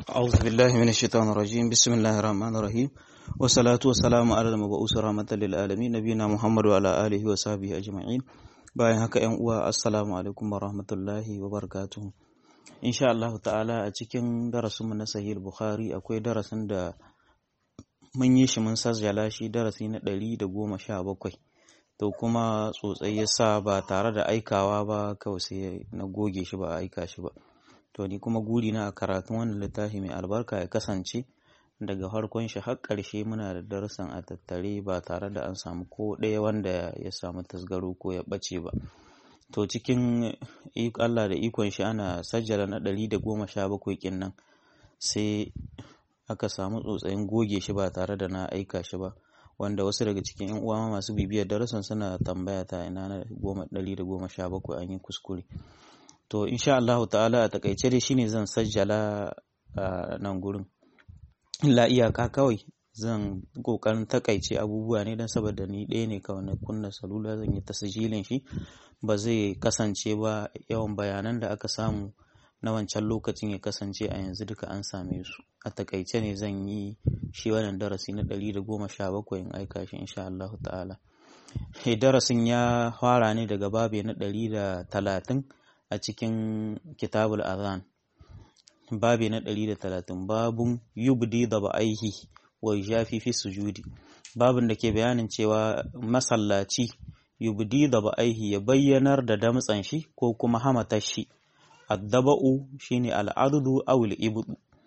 أعوذ بالله من الشيطان الرجيم بسم الله الرحمن الرحيم والصلاة والسلام على المبعوث رحمة للعالمين نبينا محمد وعلى آله وصحبه أجمعين bayan haka ‘yan uwa assalamu alaikum wa rahmatullahi wa barakatuhu insha Allah ta'ala a cikin darasinmu na sahih bukhari akwai darasin da mun yi shi mun sajjala shi darasi na ɗari da goma sha bakwai to kuma tsotsai ya sa ba tare da aikawa ba kawai sai na goge shi ba a aika shi ba to ni kuma guri na a karatun wannan littafi mai albarka ya kasance daga farkon shi har ƙarshe muna da darussan a tattare ba tare da an samu ko ɗaya wanda ya samu tasgaro ko ya ɓace ba to cikin Allah da ikon shi ana sajjala na ɗari da goma sha bakwai kin nan sai aka samu tsotsayin goge shi ba tare da na aika shi ba wanda wasu daga cikin yan uwa masu bibiyar darussan suna tambaya ta ina na goma ɗari da goma sha bakwai an yi kuskure to insha Allah ta'ala a takaice dai shine zan sajjala a nan gurin la iyaka kawai zan kokarin takaice abubuwa ne don saboda ni ɗaya ne kawai na kunna salula zan yi tasjilin shi ba zai kasance ba yawan bayanan da aka samu na wancan lokacin ya kasance a yanzu duka an same su a takaice ne zan yi shi wannan darasi na ɗari da goma sha bakwai in aika shi insha Allah ta'ala darasin ya fara ne daga babe na ɗari da talatin a cikin kitabul azan babi na ɗari da talatin babun yubdi da ba'aihi wa jafi fi sujudi babin da ke bayanin cewa masallaci yubdi da ba'aihi ya bayyanar da damtsan shi ko kuma hamatar shi addaba'u shine al'adudu aw ibdu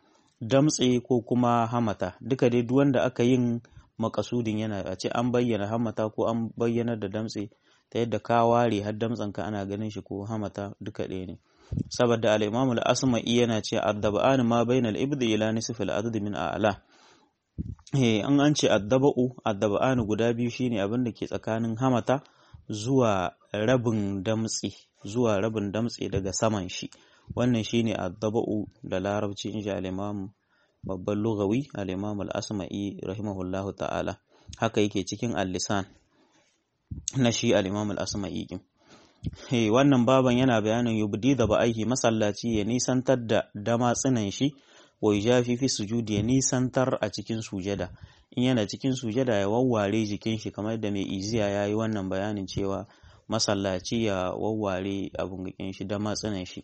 damtse ko kuma hamata duka dai duk wanda aka yin makasudin yana a ce an bayyana hamata ko an bayyanar da damtse ta yadda ka ware har damtsanka ana ganin shi ko hamata duka ɗaya ne saboda al-Imam al-Asma'i yana ce addaba'an ma bainal ibdi ila nisfi al-adad min a'la eh an an ce addaba'u addaba'an guda biyu shine abin da ke tsakanin hamata zuwa rabin damtsi zuwa rabin damtse daga saman shi wannan shine addaba'u da larabci in ji al-Imam babban lugawi al-Imam al-Asma'i rahimahullahu ta'ala haka yake cikin al-lisan na shi al-Imam al-Asma'i Hey, wannan baban yana bayanin yubdi da ba'aihi masallaci ya nisantar da damatsinan shi wa jafi fi sujudi ya nisantar a cikin sujada in yana cikin sujada ya wawware jikin shi kamar da mai iziya ya yi wannan bayanin cewa masallaci ya wawware abin jikin shi damatsinan shi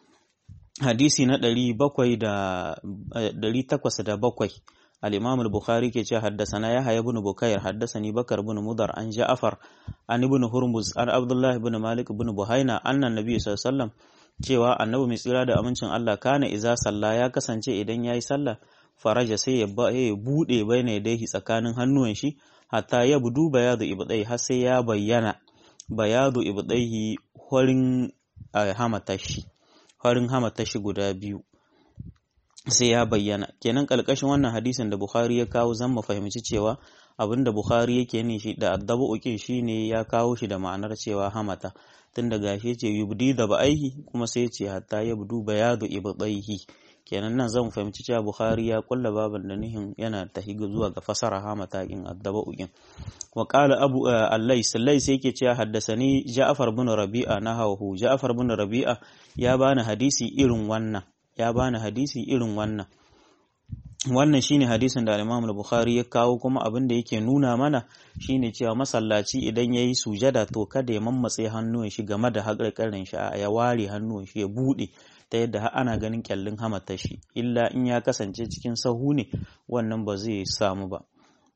hadisi na ɗari bakwai da ɗari takwas da bakwai الإمام البخاري كي حدثنا يحيى بن بكير حدثني بكر بن مضر عن جعفر عن ابن هرمز عن عبد الله بن مالك بن بهينا أن النبي صلى الله عليه وسلم cewa annabi mai tsira da amincin Allah kana iza sallah ya kasance idan yayi sallah faraja sai ya bude baina yadayhi tsakanin hannuwan shi hatta ya budu bayadu ibdai har sai ya bayyana bayadu ibdaihi horin hamatashi horin hamatashi guda biyu sai ya bayyana kenan kalkashin wannan hadisin da Bukhari ya kawo zan mu fahimci cewa abinda Bukhari yake ne shi da addabu ukin shine ya kawo shi da ma'anar cewa hamata tun da gashi ce yubdi da ba'aihi kuma sai ce hatta yabdu bayadu ibdaihi kenan nan zan fahimci cewa Bukhari ya kulla baban da nihin yana tahiga zuwa ga fasara hamata in addaba ukin wa qala abu allais allais yake cewa haddasani Ja'far bin Rabi'a nahawu Ja'far bin Rabi'a ya bani hadisi irin wannan ya bani hadisi irin wannan wannan shine hadisin da Imam Bukhari ya kawo kuma abin da yake nuna mana shine cewa masallaci idan yayi sujada to kada ya mammatse hannuwan shi game da haƙarƙarin shi ya ware hannuwan shi ya bude ta yadda har ana ganin kyallin hamatar shi illa in ya kasance cikin sahu ne wannan ba zai samu ba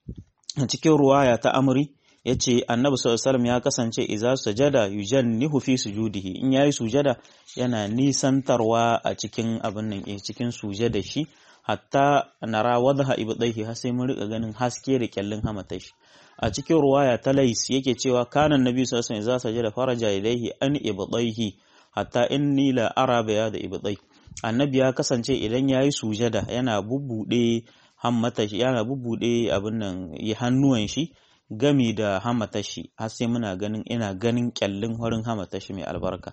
a cikin ruwaya ta amri ya ce annabi sallallahu ya kasance iza sujada yujannihu fi sujudihi in yayi sujada yana nisantarwa a cikin abin nan eh cikin sujada shi hatta nara wadha ibdaihi har sai mun rika ganin haske da kyallin hamata shi a cikin ruwaya ta lais yake cewa kana annabi sallallahu alaihi wasallam sajada faraja ilaihi an ibdaihi hatta inni la ara baya da ibdai annabi ya kasance idan yayi sujada yana bubbude hammata shi yana bubbude abin nan hannuwan shi gami da hamata shi har sai muna ganin ina ganin kyallin horin hamata shi mai albarka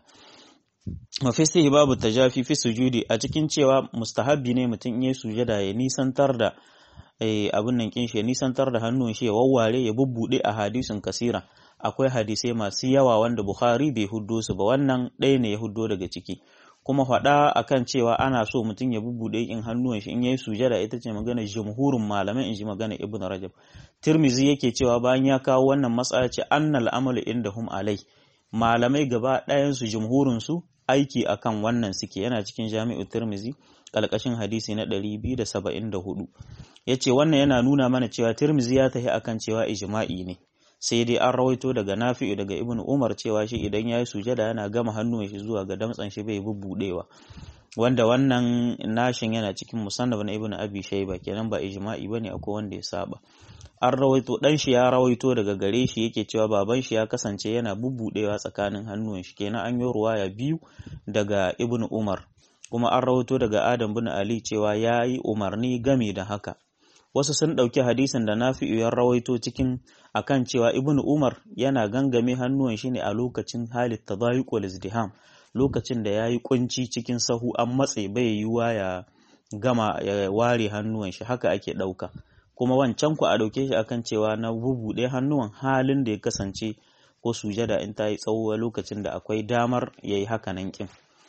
wa fi babu tajafi fi sujudi a cikin cewa mustahabbi ne mutum ya sujada ya nisantar da abin nan kin shi ya nisantar da hannun shi ya wawware ya bubbude a hadisin kasira akwai hadisai masu yawa wanda Bukhari bai huddo su ba wannan ɗaya ne ya huddo daga ciki kuma faɗa akan cewa ana so mutum ya bubbuɗe in hannuwan shi in yayi sujada ita ce magana jumhurin malamai in ji magana ibn rajab tirmizi yake cewa bayan ya kawo wannan matsala ce annal amalu indahum alai malamai gaba ɗayan su jumhurin su aiki akan wannan suke yana cikin jami'u tirmizi ƙalƙashin hadisi na 274 yace wannan yana nuna mana cewa tirmizi ya tafi akan cewa ijma'i ne sai dai an rawaito daga nafi'u daga ibn umar cewa shi idan ya yi sujada yana gama hannun shi zuwa ga damtsan shi bai bubbudewa wanda wannan nashin yana cikin musannaf na ibn abi shayba kenan ba ijma'i bane akwai wanda ya saba an rawaito dan shi ya rawaito daga gare shi yake cewa baban shi ya kasance yana bubbudewa tsakanin hannun shi kenan an yi ruwaya biyu daga ibn umar kuma an rawaito daga adam bin ali cewa ya yi umarni game da haka wasu sun ɗauki hadisin da nafi'u ya rawaito cikin akan cewa ibnu umar yana gangame hannuwan shi ne a lokacin halit tadayuq wal izdiham lokacin da yayi kunci cikin sahu an matse bai yiwa ya gama ya ware hannuwan shi haka ake ɗauka kuma wancan ku a ɗauke shi akan cewa na bubuɗe hannuwan halin da ya kasance ko sujada in ta yi tsawo lokacin da akwai damar yayi haka nan kin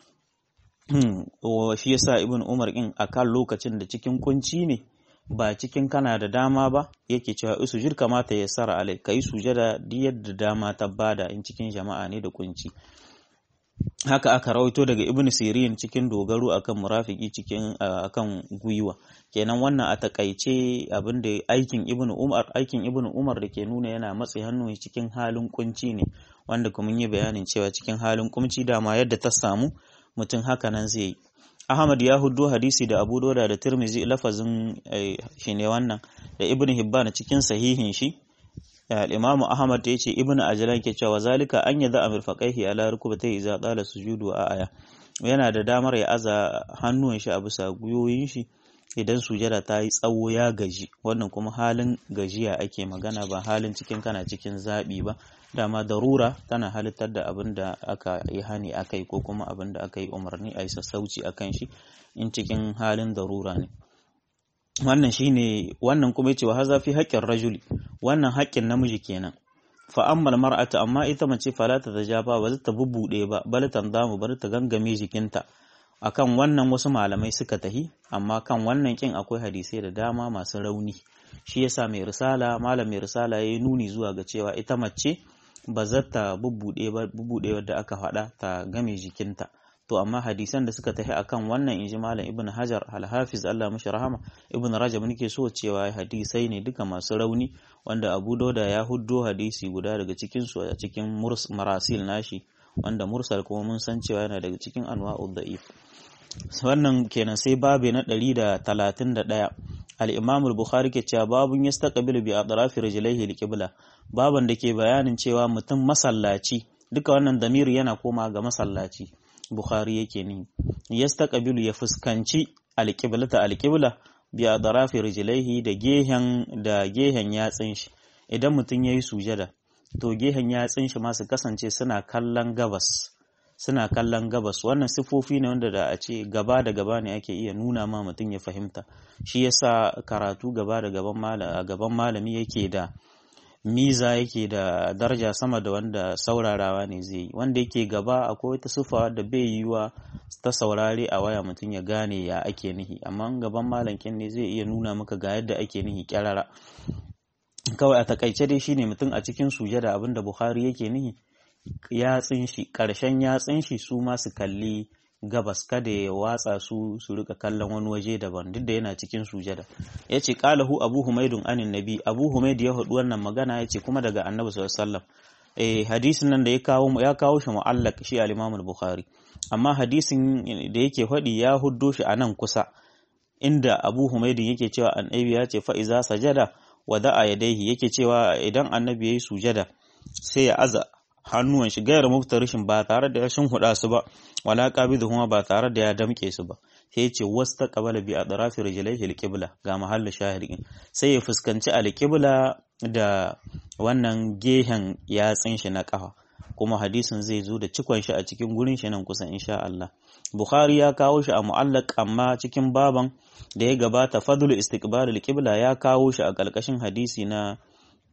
shi yasa ibnu umar kin akan lokacin da cikin kunci ne ba cikin kana da dama ba yake cewa sujud kamata ya sara alai kai sujada duk yadda dama ta bada in cikin jama'a ne da kunci haka aka rawaito daga ibnu sirin cikin dogaro akan murafiki cikin akan gwiwa kenan wannan a takaice abin da aikin ibnu umar aikin ibnu umar da ke nuna yana matsi hannu cikin halin kunci ne wanda kuma yi bayanin cewa cikin halin kunci dama yadda ta samu mutum haka nan zai yi Ahmad ya hudu hadisi da Abu Dauda da Tirmizi lafazin shi ne wannan da Ibn Hibban cikin sahihin shi Imam Ahmad ya ce Ibn Ajlan ke cewa zalika an yadda amir faqaihi ala rukubatai idza qala sujudu a aya yana da damar ya aza hannuwan shi a bisa guyoyin shi idan sujada ta yi tsawo ya gaji wannan kuma halin gajiya ake magana ba halin cikin kana cikin zabi ba dama darura tana halittar da abin da aka yi hani akai ko kuma abin da aka yi umarni a yi sassauci a kan shi in cikin halin darura ne wannan shine wannan kuma yace wa haza fi haƙƙin rajuli wannan haƙƙin namiji kenan fa ammal mar'atu amma ita mace fala ta tajaba ba ta bubbude ba bal tandamu bar ta gangame jikinta akan wannan wasu malamai suka tahi amma kan wannan kin akwai hadisai da dama masu rauni shi yasa mai risala malam mai risala yayi nuni zuwa ga cewa ita mace ba za ta bubbude ba bubbude wadda aka faɗa ta game jikinta to amma hadisan da suka tafi akan wannan inji malam ibn hajar al-hafiz Allah mashi rahama ibn rajab nake so cewa hadisai ne duka masu rauni wanda abu dauda ya huddo hadisi guda daga cikin su a cikin marasil nashi wanda mursal kuma mun san cewa yana daga cikin anwa'ud da'if wannan kenan sai babe na 131 al-imam al-bukhari ke cewa babun yastaqbilu bi atrafi rijlaihi al-qibla baban da ke bayanin cewa mutum masallaci duka wannan damiri yana koma ga masallaci bukhari yake ni yastaqbilu ya fuskanci al-qiblata al-qibla bi atrafi rijlaihi da gehen da gehen yatsin shi idan mutum yayi sujada to gehen yatsin shi ma su kasance suna kallon gabas suna kallon gabas wannan sifofi ne wanda da a ce gaba da gaba ne ake iya nuna ma mutum ya fahimta shi yasa karatu gaba da gaban malami yake da miza yake da daraja sama da wanda saurarawa ne zai yi wanda yake gaba akwai wata sufa da bai yiwa ta saurare a waya mutum ya gane ya ake nihi amma gaban malankin ne zai iya nuna maka ga yadda ake nihi kyarara kawai a takaice dai shine mutum a cikin sujada abinda bukhari yake nihi yatsin shi ƙarshen yatsin shi su ma su kalli gabas kada ya watsa su su rika kallon wani waje daban duk da yana cikin sujada ya ce ƙalahu abu humaidun anin nabi abu humaid ya haɗu wannan magana ya ce kuma daga annabi sallallahu alaihi wasallam eh hadisin nan da ya kawo ya kawo shi mu'allaq shi al-imam al-bukhari amma hadisin da yake faɗi ya huddo shi a nan kusa inda abu humaidin yake cewa annabi ya ce fa iza sajada wada'a yadaihi yake cewa idan annabi yayi sujada sai ya aza hannuwan shi gairar muftarishin ba tare da ya huda su ba wala qabidu kuma ba tare da ya damke su ba sai ya ce wasta qabala bi adrafi rijlaihi alqibla ga mahallin shahidin sai ya fuskanci alqibla da wannan gehen yatsin shi na kafa kuma hadisin zai zo da cikon shi a cikin gurin shi nan kusan insha Allah Bukhari ya kawo shi a mu'allaq amma cikin baban da ya gabata fadlu istiqbal alqibla ya kawo shi a ƙarƙashin hadisi na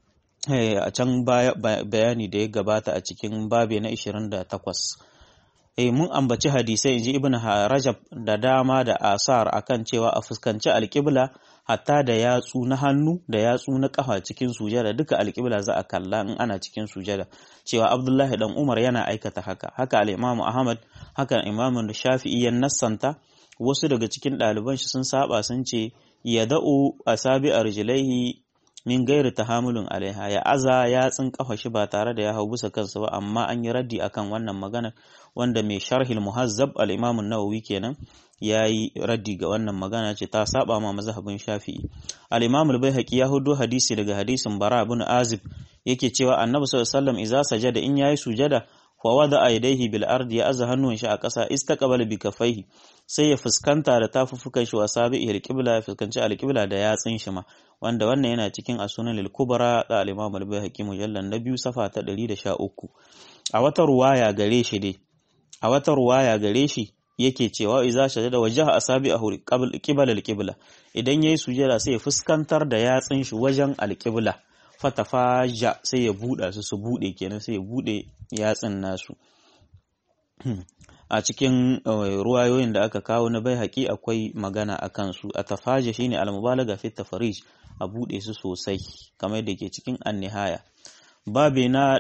a can bayani da ya gabata a cikin babe na 28 eh mun ambaci hadisai inji ibn rajab da dama da asar akan cewa a fuskanci alƙibla hatta da yatsu na hannu da yatsu na kafa cikin sujada duka alƙibla za a kalla in ana cikin sujada cewa abdullahi dan umar yana aikata haka haka al-imam ahmad haka imam shafi'i ya nassanta wasu daga cikin ɗaliban shi sun saba sun ce ya da'u asabi arjilaihi min gairi tahamulun alaiha ya aza yatsun kafa shi ba tare da ya hau bisa kansa ba amma an yi raddi akan wannan magana wanda mai sharhil muhazzab al-imam an-nawawi kenan yayi raddi ga wannan magana ce ta saba ma mazhabin shafi'i al-imam al-baihaqi ya hudo hadisi daga hadisin bara ibn azib yake cewa annabi sallallahu alaihi wasallam idza sajada in yayi sujada fa wada yadayhi bil ardi ya aza hannun shi a ƙasa istaqbala bi kafaihi sai ya fuskanta da tafuffukan shi wa sabi'i al-qibla ya fuskanci al-qibla da yatsin shi ma wanda wannan yana cikin asunan al-kubra da al-imam al-baihaqi mujallal na biyu safa ta 113 a wata ruwaya gare shi dai a wata ruwaya gare shi yake cewa iza shajada wajaha asabi'ahu qibla al-qibla idan yayi sujada sai ya fuskantar da yatsin shi wajen al-qibla fatafaja sai ya buɗa su su buɗe kenan sai ya buɗe yatsin nasu a cikin ruwayoyin da aka kawo na bai haƙi akwai magana a kansu a tafaja shine al-mubalaga fi tafarij a buɗe su sosai kamar da ke cikin annihaya babe na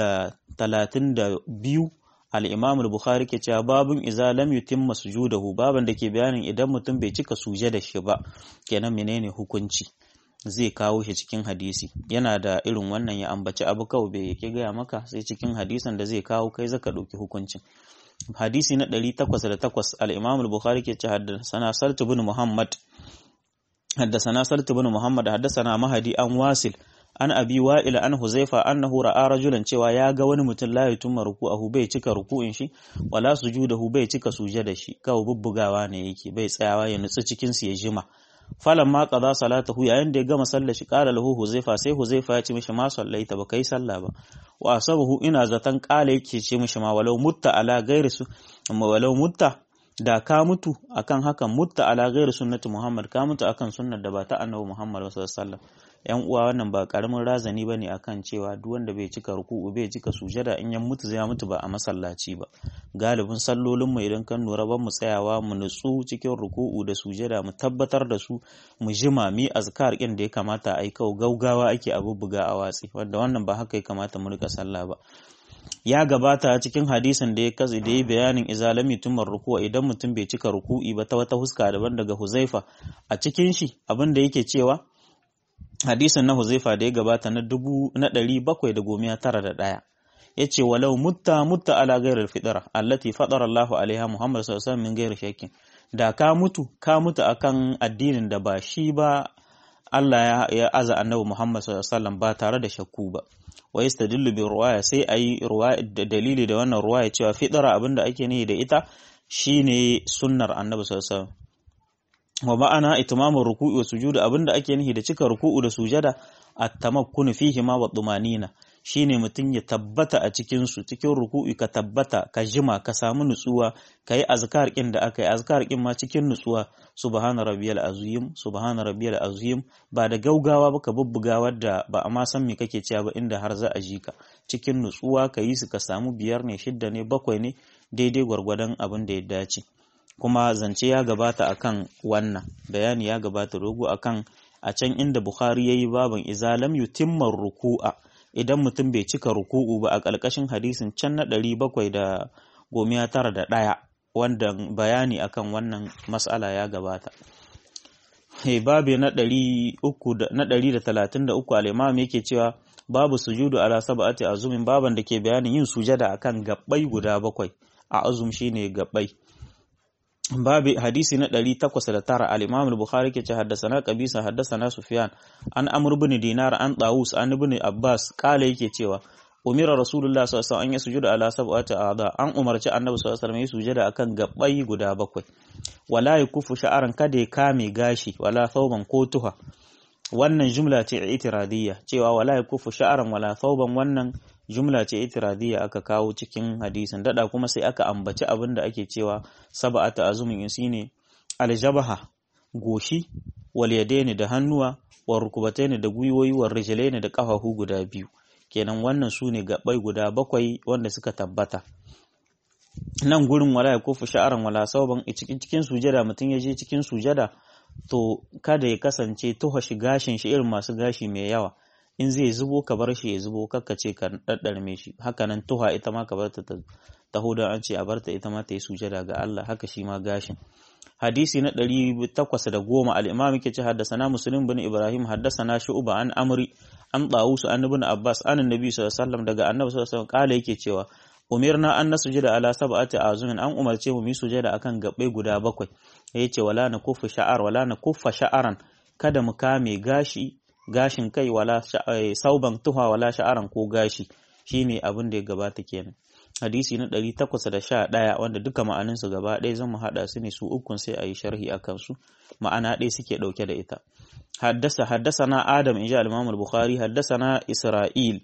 132 al-imam al-bukhari ke cewa babun iza lam yutimma sujudahu baban da ke bayanin idan mutum bai cika suje da shi ba kenan menene hukunci zai kawo shi cikin hadisi yana da irin wannan ya ambaci abu kawai bai yake gaya maka sai cikin hadisan da zai kawo kai zaka ɗauki hukuncin hadisi na 808 al-Imam al-Bukhari ke ce haddathana Salt ibn Muhammad haddathana Salt ibn Muhammad haddathana Mahdi an Wasil an Abi Wa'il an Huzaifa annahu ra'a rajulan cewa ya ga wani mutum la yutumma ruku'ahu bai cika ruku'in shi wala sujudahu bai cika sujada shi kawai bubbugawa ne yake bai tsayawa ya nutsu cikin su ya jima falan ma qada salatahu yayin da ya gama sallar shi qala lahu huzaifa sai huzaifa ya ce mishi ma sallaita ba kai sallah ba wa asabahu ina zatan qala yake ce mishi ma walau mutta ala ghairi su amma walau mutta da ka mutu akan hakan mutta ala ghairi sunnati muhammad ka mutu akan sunnar da ba ta annabi muhammad sallallahu alaihi wasallam yan uwa wannan ba karamin razani bane akan cewa duk wanda bai cika ruku'u bai cika sujada in ya mutu zai mutu ba a masallaci ba galibin sallolin mu idan kan nura ban mu tsayawa mu nutsu cikin ruku'u da sujada mu tabbatar da su mu jima mi azkar kin da ya kamata a yi kau gaugawa ake abubuga a watsi wanda wannan ba haka ya kamata mu rika sallah ba ya gabata cikin hadisin da ya kazi da ya bayanin izalami tumar ruku'a idan mutum bai cika ruku'i ba ta wata huska daban daga huzaifa a cikin shi abin da yake cewa hadisin na Huzaifa da ya gabata na dubu na ɗari bakwai da gomiya tara da ɗaya ya ce walau mutta mutta ala gairar fidara allati fadara Allahu alaiha Muhammad sallallahu alaihi min gairar shakkin da ka mutu ka mutu akan addinin da ba shi ba Allah ya aza annabi Muhammad sallallahu alaihi ba tare da shakku ba wa yastadillu bi ruwaya sai ayi ruwaya da dalili da wannan ruwaya cewa fidara abinda ake nihi da ita shine sunnar annabi sallallahu alaihi wa ma'ana itimamin ruku'u wa sujuda abinda ake nihi da cika ruku'u da sujada at-tamakkun fihi ma wa tumanina shine mutum ya tabbata a cikin su cikin ruku'u ka tabbata ka jima ka samu nutsuwa kai azkar kin da aka yi azkar kin ma cikin nutsuwa subhana rabbiyal azim subhana rabbiyal azim ba da gaugawa ba ka bubbuga wadda ba a ma san me kake cewa ba inda har za a ji ka cikin nutsuwa ka yi su ka samu biyar ne shidda ne bakwai ne daidai gwargwadon abin da ya dace kuma zance ya gabata akan wannan bayani ya gabata rogo akan a can inda Bukhari yayi baban izalam yutimmar ruku'a idan mutum bai cika ruku'u ba a ƙarƙashin hadisin can na ɗari bakwai da gomiya tara da ɗaya wanda bayani akan wannan mas'ala ya gabata Hey, babu na ɗari uku da na ɗari da talatin da uku al'imam yake cewa babu sujudu ala sab'ati azumin baban da ke bayanin yin sujada akan gabbai guda bakwai a azum shine gabbai babu hadisi na 809 al-Imam al-Bukhari ke ce haddasana Qabisa haddasana Sufyan an Amr ibn Dinar an Tawus an ibn Abbas kala yake cewa umira Rasulullah sallallahu alaihi wasallam an yasujuda ala sab'ati a'da an umarci Annabi sallallahu alaihi wasallam ya sujada akan gabbai guda bakwai wala yakufu sha'aran kada ya kame gashi wala thawban ko tuha wannan jumla ce itiradiyya cewa wala yakufu sha'aran wala thawban wannan jumla ce itiradiyya aka kawo cikin hadisin dada kuma sai aka ambaci abin da ake cewa sab'atu azumin shine aljabaha goshi wal yadaini da hannuwa war rukubataini da gwiwoyi war rijlaini da kafafu guda biyu kenan wannan su ne gabai guda bakwai wanda suka tabbata nan gurin wala ya kufu sha'aran wala sauban cikin cikin sujada mutum ya je cikin sujada to kada ya kasance tuha shi gashin shi irin masu gashi mai yawa in zai zubo ka bar shi ya zubo kakka ce ka daddarme shi haka nan tuha ita ma ka bar ta taho da an ce a barta ita ma ta yi sujada ga Allah haka shi ma gashin hadisi na ɗari takwas da goma al'imam yake ce haddasana muslim bin ibrahim haddasana shu'ba an amri an ɗawusu an ibn abbas an annabi sallallahu alaihi wasallam daga annabi sallallahu alaihi wasallam kala yake cewa umirna an nasujada ala sab'ati azumin an umarce mu mu sujada akan gabbai guda bakwai yace wala na kuffa sha'ar wala na kuffa sha'aran kada mu kame gashi gashin kai wala sauban tuha wala sha'aran ko gashi shine abin da ya gabata kenan hadisi na 811 wanda duka ma'aninsu gaba ɗaya zan mu haɗa su ne su ukun sai a yi sharhi a kansu ma'ana ɗaya suke ɗauke da ita haddasa haddasa na adam in ji al-imam al-bukhari haddasa na isra'il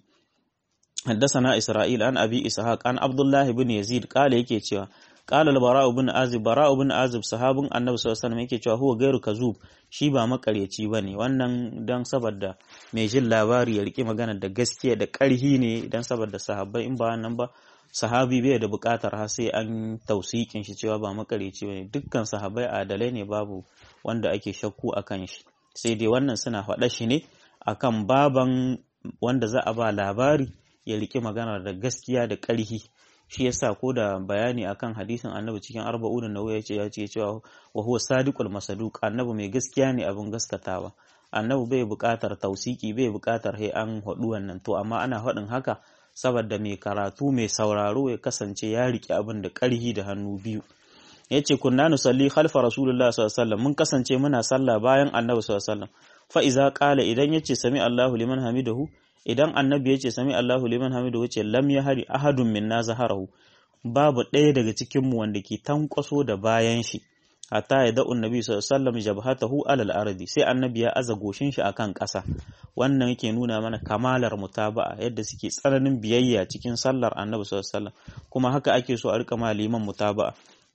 haddasa na isra'il an abi ishaq an abdullahi bin yazid kala yake cewa qala al-bara'u bin azib bara'u bin azib sahabin annabi sallallahu alaihi wasallam yake cewa huwa gairu kazub shi ba makaryaci bane wannan dan saboda mai jin labari ya rike magana da gaskiya da ƙarhi ne dan saboda sahabbai in ba nan ba sahabi bai da buƙatar har sai an tausikin shi cewa ba makareci bane dukkan sahabai adalai ne babu wanda ake shakku akan shi sai dai wannan suna faɗa shi ne akan baban wanda za a ba labari ya rike magana da gaskiya da ƙarhi shi yasa ko da bayani akan hadisin annabi cikin arba'un nawawi ya ce ya ce cewa wa huwa sadiqul masaduq annabi mai gaskiya ne abin gaskatawa annabi bai buƙatar tausiki bai buƙatar he an haɗu wannan to amma ana haɗin haka saboda mai karatu mai sauraro ya kasance ya riƙe abin da ƙarhi da hannu biyu ya ce kunna nusalli khalfa rasulullah sallallahu mun kasance muna sallah bayan annabi sallallahu alaihi fa iza qala idan yace sami Allahu liman hamidahu idan annabi yace sami Allahu liman hamidahu ce lam yahari ahadun minna zaharahu babu ɗaya daga cikin mu wanda ke tankwaso da bayan shi hatta ya da'u annabi sallallahu alaihi wasallam jabhatahu alal ardi sai annabi ya aza goshin shi akan ƙasa wannan yake nuna mana kamalar mutaba'a yadda suke tsananin biyayya cikin sallar annabi sallallahu alaihi wasallam kuma haka ake so a rika ma liman mutaba'a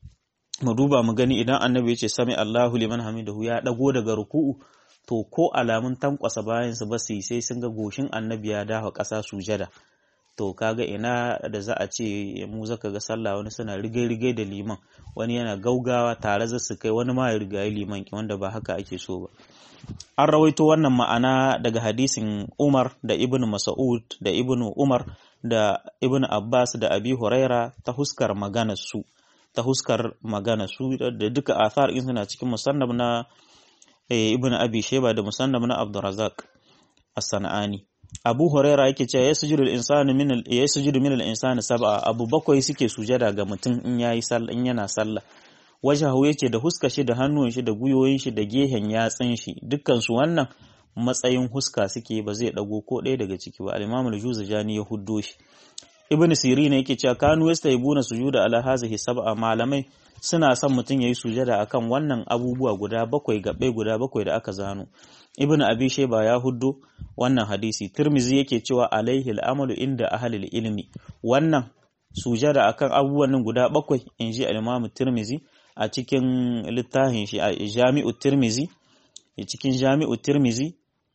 mu duba mu gani idan annabi ya ce sami Allahu liman hamidahu ya dago daga ruku'u to ko alamun tankwasa bayan su ba su yi sai sun ga goshin annabi ya dafa ƙasa sujada to kaga ina da za a ce mu zaka ga sallah wani suna rigai-rigai da liman wani yana gaugawa tare za su kai wani ma ya rigayi liman wanda ba haka ake so ba an rawaito wannan ma'ana daga hadisin Umar da Ibn Mas'ud da Ibn Umar da Ibn Abbas da Abi Huraira ta huskar magana su ta huskar magana su da duka athar in suna cikin musannab na Ibn Abi Shayba da musannab na Abdurrazzaq As-Sanani Abu Huraira yake cewa ya sujudu al-insanu min al ya sujudu min al-insani sab'a abu bakwai suke sujada ga mutum in yayi sallah in yana sallah wajahu yake da huska shi da hannun shi da guyoyin shi da gehen yatsun shi dukkan su wannan matsayin huska suke ba zai dago ko ɗaya daga ciki ba al-Imam al-Juzajani ya huddo shi Ibn Sirin yake cewa kanu yastaybuna sujuda ala hazihi sab'a malamai suna son mutum yayi sujada akan wannan abubuwa guda bakwai gabe guda bakwai da aka zano Ibn Abi Shayba ya huddo wannan hadisi Tirmizi yake cewa alaihi al-amalu inda ahli ilmi wannan sujada akan abubuwan nan guda bakwai inji al-Imam Tirmizi a cikin littafin shi a Jami'u Tirmizi cikin Jami'u Tirmizi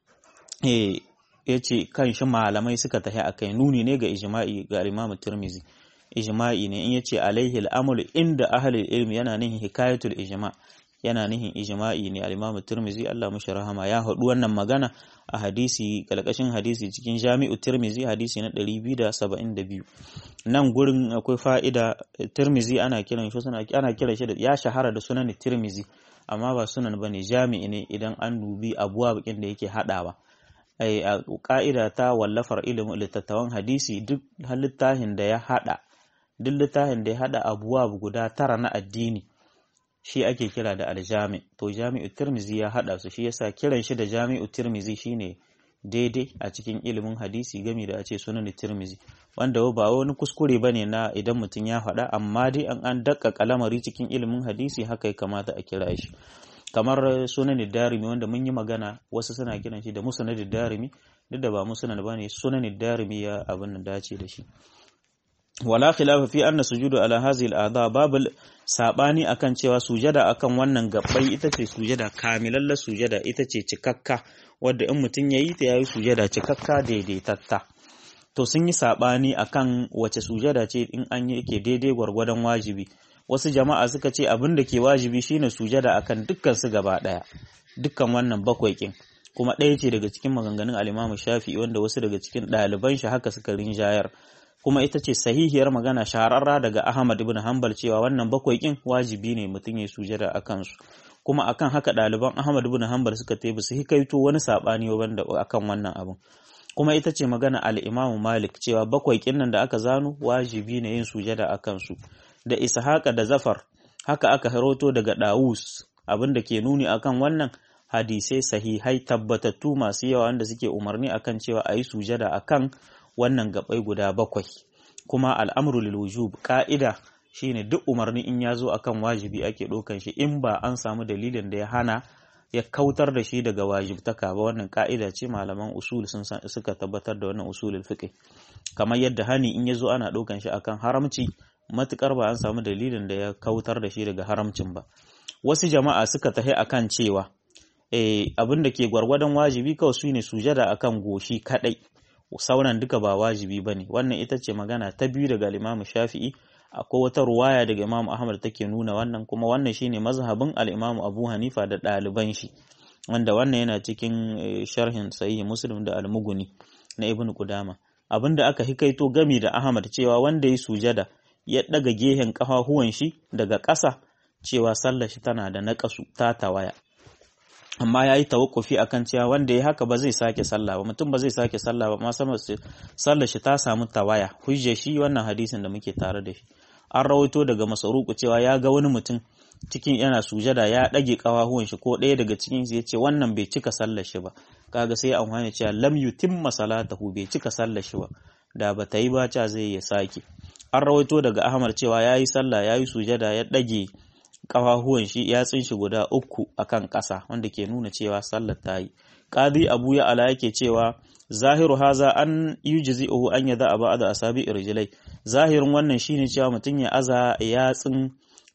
eh yace kan shi malamai suka tafi akai nuni ne ga ijma'i ga Imam Tirmizi ijma'i ne in yace alaihi al-amalu inda ahli ilmi yana nihin hikayatul ijma' yana nihin ijma'i ne al-Imam Tirmizi Allah mushi rahama ya haɗu wannan magana a hadisi kalkashin hadisi cikin Jami'u Tirmizi hadisi na 272 nan gurin akwai fa'ida Tirmizi ana kiran shi suna ana kiran shi da ya shahara da sunan Tirmizi amma ba sunan bane jami'i ne idan an dubi abuwa bakin da yake hadawa ai a ka'ida ta wallafar ilimin littattafan hadisi duk littafin da ya hada duk littafin da ya hada abuwa guda tara na addini shi ake kira da aljami to jami'u tirmizi ya hada su shi yasa kiran shi da jami'u tirmizi shine daidai a cikin ilimin hadisi gami da a ce sunan tirmizi wanda ba wani kuskure bane na idan mutum ya faɗa amma dai an an dakka kalamari cikin ilimin hadisi haka ya kamata a kira shi kamar sunan darimi wanda mun yi magana wasu suna kiran shi da musnad darimi duk da ba musnad bane sunan darimi ya abin da dace da shi wala khilafa fi anna sujudu ala hadhihi al-a'dha babu sabani akan cewa sujada akan wannan gabbai ita ce sujada kamilallar sujada ita ce cikakka wadda in mutum yayi ta yayi sujada cikakka daidaitatta to sun yi sabani akan wace sujada ce in an yi ke daidai gwargwadon wajibi wasu jama'a suka ce abin da ke wajibi shine sujada akan dukkan su gaba daya dukkan wannan bakwai kin kuma ɗaya ce daga cikin maganganun al-Imam Shafi'i wanda wasu daga cikin ɗaliban shi haka suka rinjayar kuma ita ce sahihiyar magana shahararra daga Ahmad ibn Hanbal cewa wannan bakwai kin wajibi ne mutum ya sujada akan su kuma akan haka ɗaliban Ahmad ibn Hanbal suka tebi su hikaito wani sabani wanda akan wannan abin kuma ita ce magana al-Imam Malik cewa bakwai kin nan da aka zano wajibi ne yin sujada akan su da Ishaqa da Zafar haka aka haroto daga Dawus abin da ke nuni akan wannan hadisai sahihai tabbatattu masu yawa wanda suke umarni akan cewa a yi sujada akan wannan gabai guda bakwai kuma al'amru lil wujub ka'ida shine duk umarni in ya zo akan wajibi ake ɗaukan shi in ba an samu dalilin da ya hana ya kautar da shi daga wajibtaka ba wannan ka'ida ce malaman usul sun suka tabbatar da wannan usulul fiqh kamar yadda hani in ya zo ana ɗaukan shi akan haramci matukar ba an samu dalilin da ya kautar da shi daga haramcin ba wasu jama'a suka tahi akan cewa eh abin da ke gwargwadon wajibi kawai su ne sujada akan goshi kadai sauran duka ba wajibi bane wannan ita ce magana ta biyu daga Imam Shafi'i akwai wata ruwaya daga Imam Ahmad take nuna wannan kuma wannan shine mazhabin al-Imam Abu Hanifa da ɗaliban shi wanda wannan yana cikin sharhin Sahih Muslim da Al-Mughni na Ibn Qudama abinda aka hikaito gami da Ahmad cewa wanda ya sujada ya daga gehen kafafuwan shi daga ƙasa cewa sallar shi tana da naƙasu ta tawaya amma ya yi tawakkufi akan cewa wanda ya haka ba zai sake sallah ba mutum ba zai sake sallah ba ma sallar shi ta samu tawaya hujje shi wannan hadisin da muke tare da shi an rawaito daga masaruku cewa ya ga wani mutum cikin yana sujada ya ɗage ƙawahuwan shi ko ɗaya daga cikin ya ce wannan bai cika sallar shi ba kaga sai amfani cewa lam yutimma salatahu bai cika sallar shi ba da ba ta yi ba ca zai ya sake an rawaito daga ahmad cewa ya yi sallah ya yi sujada ya ɗage ƙafafuwan shi yatsun shi guda uku akan ƙasa wanda ke nuna cewa sallar ta yi qadi abu ya ala yake cewa zahiru haza an yujzi'uhu an yada aba da asabi irjilai zahirin wannan shine cewa mutum ya aza yatsun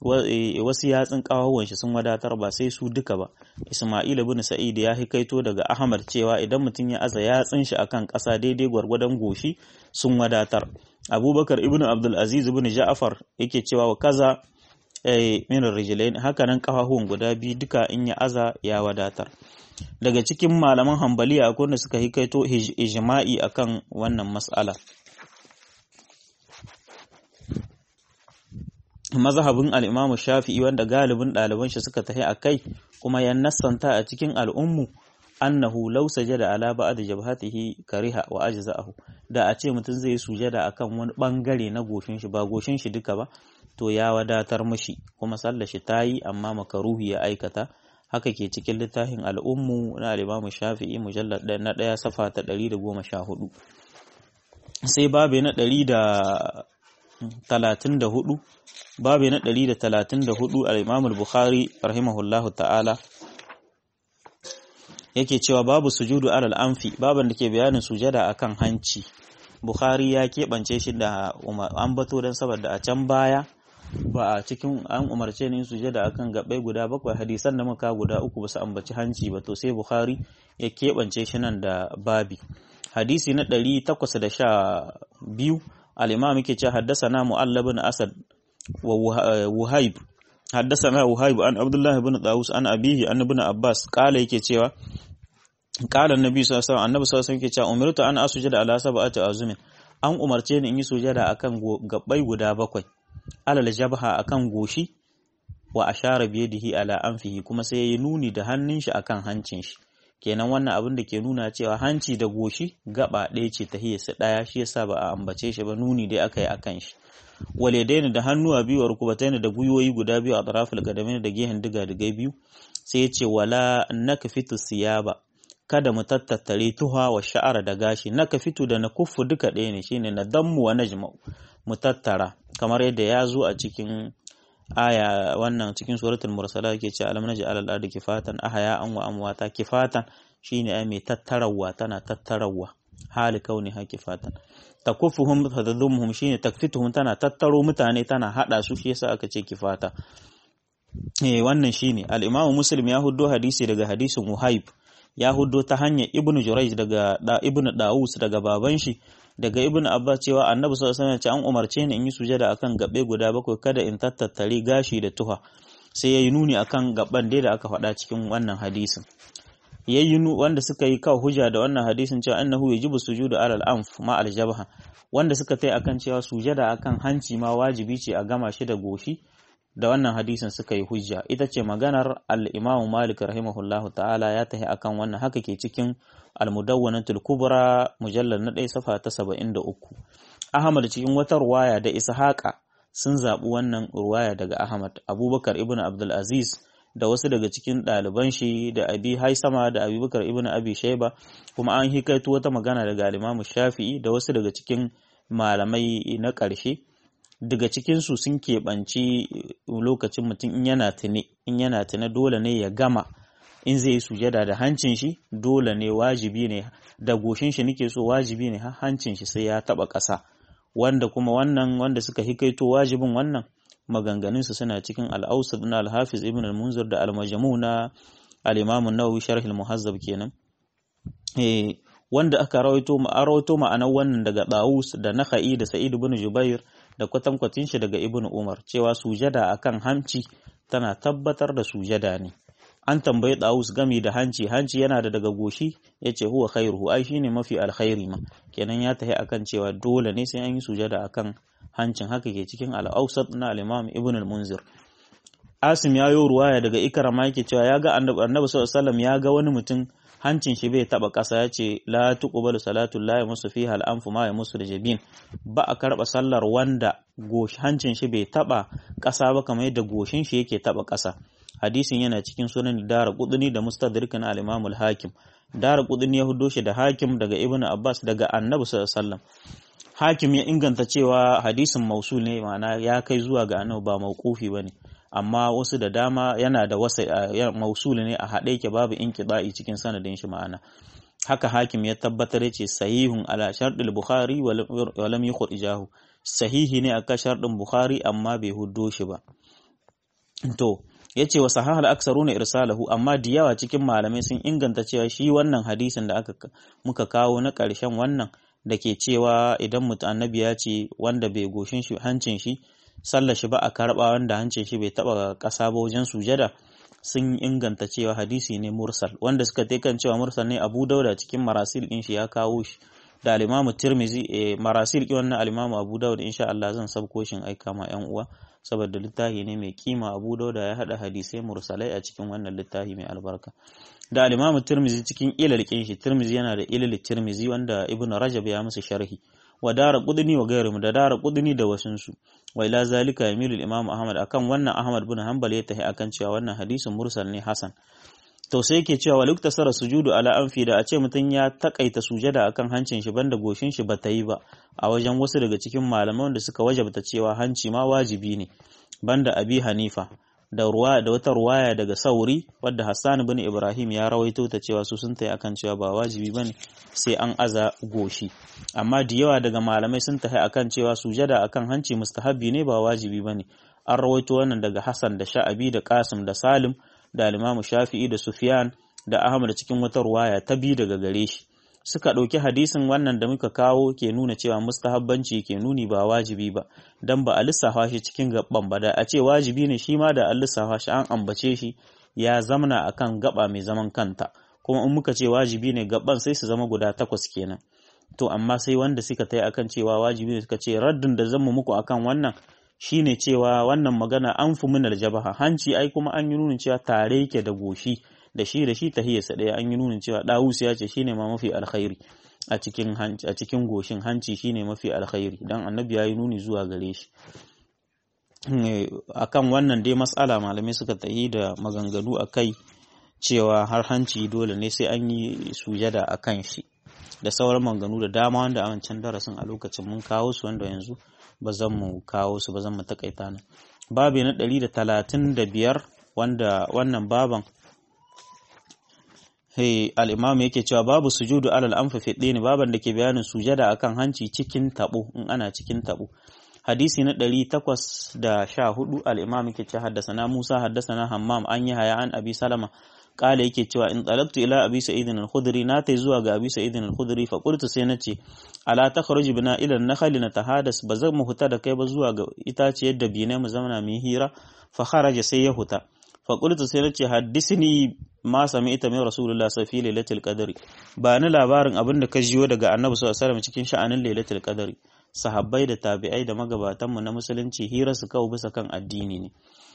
wasu yatsun ƙafafuwan shi sun wadatar ba sai su duka ba isma'il ibn sa'id ya hikaito daga ahmad cewa idan mutum ya aza yatsun shi akan ƙasa daidai gwargwadon goshi sun wadatar abubakar ibn abdul aziz ibn ja'far yake cewa wa kaza min rijlain haka nan kafafuwan guda biyu duka in ya aza ya wadatar daga cikin malaman hambaliya akwai wanda suka hikaito ijma'i akan wannan mas'ala mazhabin al-Imam Shafi'i wanda galibin ɗaliban shi suka tafi akai kuma ya nassanta a cikin al'ummu annahu law sajada ala ba'd jabhatihi kariha wa ajza'ahu da a ce mutum zai sujada akan wani bangare na goshin shi ba goshin shi duka ba to ya wadatar mashi kuma sallar shi ta yi amma makaruhi ya aikata haka ke cikin littafin al'ummu na alimamu shafi'i mujallar na ɗaya safa ta ɗari da goma sha hudu sai babe na ɗari da talatin da hudu babe na ɗari da talatin da hudu al'imamu bukhari rahimahullahu ta'ala yake cewa babu sujudu alal anfi baban da ke bayanin sujada akan hanci bukhari ya keɓance shi da ambato don saboda a can baya ba a cikin an umarce ni sujada akan gabai guda bakwai hadisan da muka guda uku ba su ambaci hanci ba to sai bukhari ya keɓance shi nan da babi hadisi na ɗari takwas da sha biyu al-imam yake ce haddasana mu'allab bin asad wa wuhaib haddasana wuhaib an abdullah ibn dawus an abihi an ibn abbas kala yake cewa kala annabi sallallahu alaihi wasallam annabi sallallahu alaihi wasallam yake cewa umirtu an asujada ala sab'ati azumin an umarce ni in yi sujada akan gabbai guda bakwai alal jabha akan goshi wa ashara biyadihi ala anfihi kuma sai yayi nuni da hannun shi akan hancin shi kenan wannan abin da ke nuna cewa hanci da goshi gaba ɗaya ce ta hiyarsa ɗaya shi yasa ba a ambace shi ba nuni dai aka yi akan shi walidaini da hannuwa biyu wa rukubataini da gwiwoyi guda biyu a tarafil gadamin da gehen diga diga biyu sai ya ce wala nakfitu siyaba kada mu tattattare tuha wa sha'ara da gashi nakfitu da nakuffu duka ɗaya ne shine na dammu wa najma'u mu tattara kamar yadda ya zo a cikin aya wannan cikin suratul mursala yake ce alam naji alal ardi kifatan ahaya an wa amwata kifatan shine ai mai tattarawa tana tattarawa hali kauni ha kifatan takufuhum tadhumuhum shine takfituhum tana tattaro mutane tana hada su shi yasa aka ce kifata eh wannan shine al-imam muslim ya huddo hadisi daga hadisin wahib ya huddo ta hanyar ibn Jurayj daga da ibn Dawus daga baban shi daga ibn Abbas cewa annabi sallallahu alaihi wasallam an umarce ni in yi sujada akan gabe guda bakwai kada in tattattare gashi da tuha sai yayi nuni akan gaban dai da aka faɗa cikin wannan hadisin yayi wanda suka yi kawo hujja da wannan hadisin cewa annahu yajibu sujudu alal anf ma al jabha wanda suka tai akan cewa sujada akan hanci ma wajibi ce a gama shi da goshi da wannan hadisin suka yi hujja ita ce maganar al-Imam Malik rahimahullahu ta'ala ya tahi akan wannan haka ke cikin al-Mudawwanatul Kubra mujallal na 1 safa ta 73 Ahmad cikin wata ruwaya da Ishaqa sun zaɓi wannan ruwaya daga Ahmad Abubakar ibn Abdul Aziz da wasu daga cikin ɗaliban shi da Abi Haisama da Abubakar ibn Abi Shayba kuma an hikaito wata magana daga al-Imam Shafi'i da wasu daga cikin malamai na ƙarshe daga cikinsu sun keɓanci lokacin mutum in yana tune in yana tune dole ne ya gama in zai yi sujada da hancin shi dole ne wajibi ne da goshin shi nake so wajibi ne hancin shi sai ya taba ƙasa wanda kuma wannan wanda suka hikaito wajibin wannan maganganun su suna cikin al-Awsat na al-Hafiz Ibn al-Munzir da al-Majmu' na al-Imam an-Nawawi sharh al-Muhazzab kenan eh wanda aka rawaito ma rawaito ma'anar wannan daga Dawus da Nakhai da Sa'id ibn Jubair da kwatankwacin shi daga Ibn Umar cewa sujada akan hanci tana tabbatar da sujada ne an tambayi Dawus gami da hanci hanci yana da daga goshi yace huwa khairuhu ai shine mafi alkhairi ma kenan ya tahi akan cewa dole ne sai an yi sujada akan hancin haka ke cikin al-Awsat na al-Imam Ibn al-Munzir Asim ya yi ruwaya daga Ikrama yake cewa ya ga Annabi sallallahu alaihi wasallam ya ga wani mutum hancin shi bai taba ƙasa ya ce la tuqbalu salatu la yamusu fiha al-anfu ma yamusu da jabin ba a karba sallar wanda gosh hancin shi bai taba ƙasa ba kamar yadda goshin shi yake taba ƙasa hadisin yana cikin sunan dara qudni da mustadrik na al-imam al-hakim dara qudni ya hudo shi da hakim daga ibnu abbas daga annabi sallallahu alaihi wasallam hakim ya inganta cewa hadisin mausul ne ma'ana ya kai zuwa ga annabi ba mauqufi bane amma wasu da dama yana da wasa mausuli ne a haɗe ke babu inqida'i cikin sanadin shi ma'ana haka hakim ya tabbatar yace sahihun ala sharɗil bukhari wa lam yukhrijahu sahihi ne aka sharɗin bukhari amma bai huddo shi ba to yace wa sahahal aksaruna irsalahu amma da yawa cikin malamai sun inganta cewa shi wannan hadisin da aka muka kawo na ƙarshen wannan da ke cewa idan mutum annabi ya ce wanda bai goshin shi hancin shi sallar shi ba a karɓa wanda hancin shi bai taɓa ƙasa ba wajen sujada sun inganta cewa hadisi ne mursal wanda suka kan cewa mursal ne abu dauda cikin marasil ɗin shi ya kawo shi da alimamu tirmizi e, marasil ɗin wannan alimamu abu dauda insha Allah zan sabko shin aika ma yan uwa saboda littafi ne mai kima abu dauda ya haɗa hadisai mursalai a cikin wannan littafi mai albarka da alimamu tirmizi cikin ilal ƙin shi tirmizi yana da ilal tirmizi wanda ibnu rajab ya musu sharhi wa dara qudni wa gairum da dara qudni da wasunsu wa ila zalika yamilu al-imam ahmad akan wannan ahmad bin hanbal ya tahi akan cewa wannan hadisin mursal ne hasan to sai yake cewa wa sara sujudu ala anfi da a ce mutum ya takaita sujada akan hancin shi banda goshin shi bata yi ba a wajen wasu daga cikin malaman da suka wajabta cewa hanci ma wajibi ne banda abi hanifa da ruwa da wata ruwaya daga sauri wadda Hassan bin Ibrahim ya rawaito ta cewa su sun tayi akan cewa ba wajibi bane sai an aza goshi amma da yawa daga malamai sun tayi akan cewa sujada akan hanci mustahabbi ne ba wajibi bane an rawaito wannan daga Hassan da Sha'abi da Qasim da Salim da Imam Shafi'i da Sufyan da Ahmad cikin wata ruwaya ta bi daga gare shi suka ɗauki hadisin wannan da muka kawo ke nuna cewa mustahabbanci ke nuni ba wajibi ba dan ba a lissafa shi cikin gaban ba da a ce wajibi ne shi ma da an lissafa shi an ambace shi ya zamana akan gaba mai zaman kanta kuma in muka ce wajibi ne gaban sai su zama guda takwas kenan to amma sai wanda suka tai akan cewa wajibi ne suka ce raddin da zan muku akan wannan shine cewa wannan magana an fi min aljabaha hanci ai kuma an yi nunin cewa tare yake da goshi da shi da shi tahiyarsa ɗaya an yi nunin cewa ɗawus ya ce shine ma mafi alkhairi a cikin a cikin goshin hanci shine mafi alkhairi dan annabi ya yi nuni zuwa gare shi akan wannan dai matsala malamai suka tahi da maganganu a kai cewa har hanci dole ne sai an yi sujada a kan shi da sauran maganganu da dama wanda a wancan darasin a lokacin mun kawo su wanda yanzu ba zan mu kawo su ba zan mu takaita nan babi na ɗari da talatin da biyar wanda wannan baban hey, al'imam yake cewa babu sujudu alal anfa fi ne baban da ke bayanin sujada akan hanci cikin tabo in ana cikin tabo hadisi na ɗari takwas da sha hudu al'imam yake ce haddasa Musa haddasa na Hammam an yi haya an abi salama kala yake cewa in talabtu ila abi sa'idin al-khudri na tai zuwa ga abi sa'idin al-khudri fa qultu sai nace ala takhruj bina ila an-nakhli natahadas ba zan mu huta da kai ba zuwa ga itaciyar da bine mu zauna mu hira fa kharaja sai ya huta fa qultu sai nace haddisni ma sami'ta min rasulullah safi lailatul qadri ba ni labarin abin da ka jiyo daga annabi sallallahu alaihi wasallam cikin sha'anin lailatul qadri sahabbai da tabi'ai da magabatanmu na musulunci hira su kawo bisa kan addini ne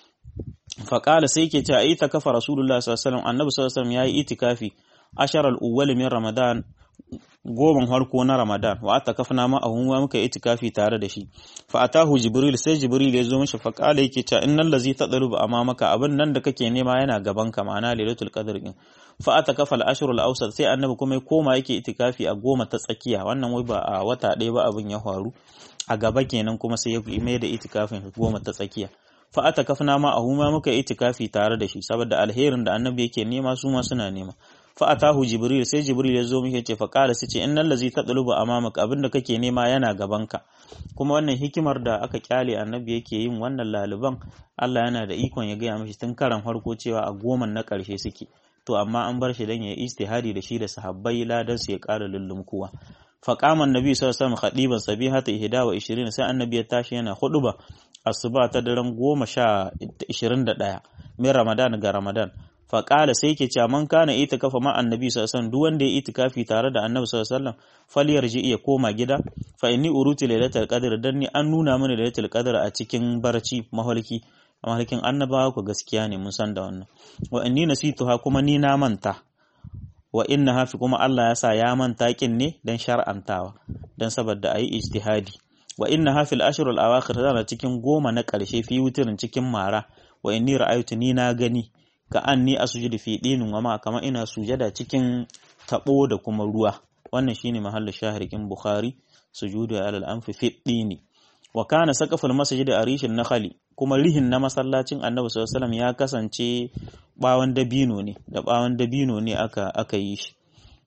faƙala sai ke cewa ita kafa rasulullah sallallahu alaihi annabi sallallahu alaihi ya yi itikafi ashar al-awwal min ramadan goman harko na ramadan wa ata kafna ma a hunwa muka itikafi tare da shi fa atahu jibril sai jibril ya zo mishi faƙala yake cewa innal ladzi tadlubu amamaka abin nan da kake nema yana gaban ka ma'ana lailatul qadr din fa ata kafa al-ashr al-awsat sai annabi kuma ya koma yake itikafi a goma ta tsakiya wannan wai ba a wata ɗaya ba abin ya faru a gaba kenan kuma sai ya mai da itikafin goma ta tsakiya fa ata kafna ma a huma muka itikafi tare da shi saboda alherin da annabi yake nema su ma suna nema fa atahu jibril sai jibril ya zo muke ce fa qala sai ce innal ladzi tadlubu amamaka abinda kake nema yana gabanka kuma wannan hikimar da aka kyale annabi yake yin wannan laliban Allah yana da ikon ya gaya mishi tun karan farko cewa a goman na karshe suke to amma an bar shi dan ya istihadi da shi da sahabbai ladan su ya ƙara lullumkuwa فقام النبي صلى الله عليه وسلم خطيبا صبيحة إحدى وعشرين sai annabi ya tashi yana huduba asuba ta daren goma sha ishirin da ɗaya min ramadan ga ramadan faƙala sai ke cewa man kana itikafa ma annabi sallallahu alaihi duk wanda ya itikafi tare da annabi sallallahu alaihi wasallam falyarji iya koma gida fa inni uruti lailatul qadr dan ni an nuna mini lailatul qadr a cikin barci mahalki mahalkin annabawa ku gaskiya ne mun san da wannan wa inni nasituha kuma ni na manta wa inna hafi kuma Allah ya sa ya manta kin ne dan shar'antawa dan saboda ayi ijtihadi wa inna hafi al-ashr al-awakhir tana cikin goma na karshe fi wutirin cikin mara wa inni ra'aytu ni na gani ka anni asjudu fi dinin wa ma kama ina sujada cikin tabo da kuma ruwa wannan shine mahallin shahirikin bukhari sujudu ala al-anfi fi dini wa kana saqaful masjid arishin nakhali kuma rihin na masallacin annabi sallallahu alaihi ya kasance bawon dabino ne da bawon dabino ne aka aka yi shi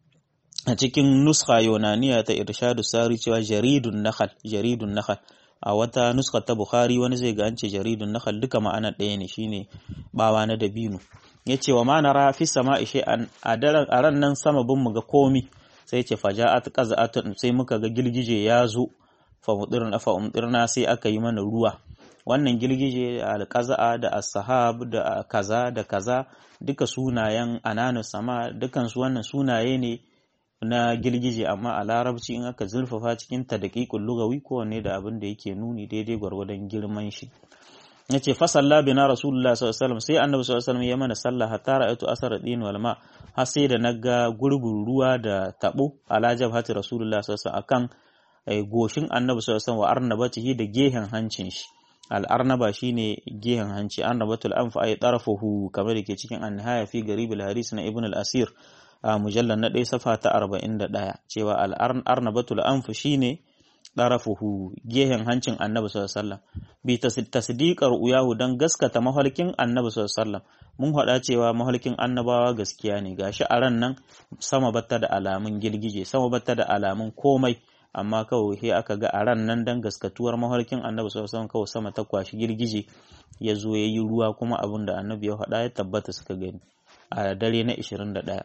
a cikin nuskha yonaniya ta irshadu sari cewa jaridun nakhal jaridun nakhal a wata nuskha ta bukhari wani zai ga an ce jaridun nakhal duka ma'ana ɗaya ne shine bawa na dabino yace wa ma nara fi sama'i shay'an a daren a ran nan sama bin mu ga komi sai ce faja'at qaza'atun sai muka ga girgije ya zo fa mudirna fa umdirna sai aka yi mana ruwa wannan girgije alƙaza'a da as-sahab da kaza da kaza duka sunayen ananu sama dukan su wannan sunaye ne na girgije amma a larabci in aka zurfafa cikin ta daqiqul lugawi kowanne da abin da yake nuni daidai gwargwadon girman shi yace fa salla bina rasulullah sallallahu alaihi wasallam sai annabi sallallahu alaihi wasallam ya mana sallah hatta ra'aytu asar din wal ma har sai da naga gurbin ruwa da tabo ala jabhati rasulullah sallallahu alaihi wasallam akan goshin annabi sallallahu alaihi wasallam wa arnabatihi da gehen hancin shi al'arnaba shine gehen hanci arnabatul anf ay tarafuhu kamar da ke cikin an-nihaya fi garib al-hadis na ibn al-asir a mujallar na ɗaya safa ta 41 cewa al-arnabatul anf shine tarafuhu gehen hancin annabi sallallahu alaihi wasallam bi tasdiqar uyahu dan gaskata mahalkin annabi sallallahu alaihi wasallam mun faɗa cewa mahalkin annabawa gaskiya ne gashi a ran nan sama batta da alamun girgije sama batta da alamun komai amma kawai sai aka ga a ran nan dan gaskatuwar mahalkin annabi sallallahu alaihi kawai sama ta kwashi girgije ya zo ya yi ruwa kuma abin da annabi ya faɗa ya tabbata suka gani a dare na 21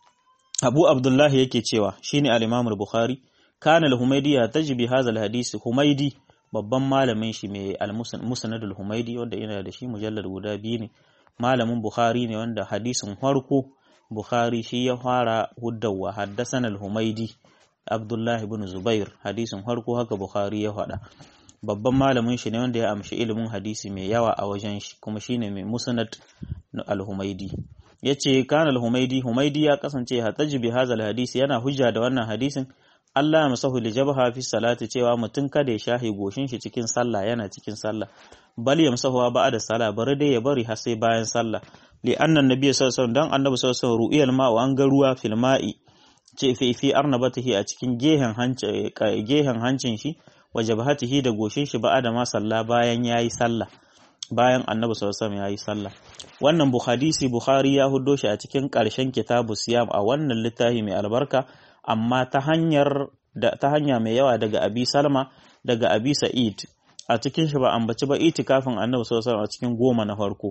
abu abdullahi yake cewa shine al-imam al-bukhari kana al-humaydi ya tajbi hadha al-hadisi humaydi babban malamin shi mai al-musnad al-humaydi wanda yana da shi mujallad guda biyu ne malamin bukhari ne wanda hadisin farko bukhari shi ya fara huddawa haddasan al-humaydi Abdullahi bin Zubair hadisin farko haka Bukhari ya faɗa babban malamin shi ne wanda ya amshi ilimin hadisi mai yawa a wajen shi kuma shine mai musnad al-Humaidi yace kana al-Humaidi Humaidi ya kasance hataji bi hadha hadisi yana hujja da wannan hadisin Allah ya masahu li jabha fi salati cewa mutum kada ya shahi goshin shi cikin sallah yana cikin sallah bal ya masahu ba'da sallah bari dai ya bari har sai bayan sallah li anna nabiyyu sallallahu alaihi wasallam dan annabi sallallahu alaihi wasallam ru'iyal ma'u an ga ruwa fil ma'i ce fi fi arnabatihi a cikin gehen hancin gehen hancin shi wa jabhatihi da goshin shi ba da ma sallah bayan yayi sallah bayan annabi sallallahu alaihi yayi sallah wannan buhadisi bukhari ya huddo shi a cikin karshen kitabu siyam a wannan littafi mai albarka amma ta hanyar da ta hanya mai yawa daga abi salma daga abi sa'id a cikin shi ba ambaci ba itikafin annabi sallallahu alaihi a cikin goma na farko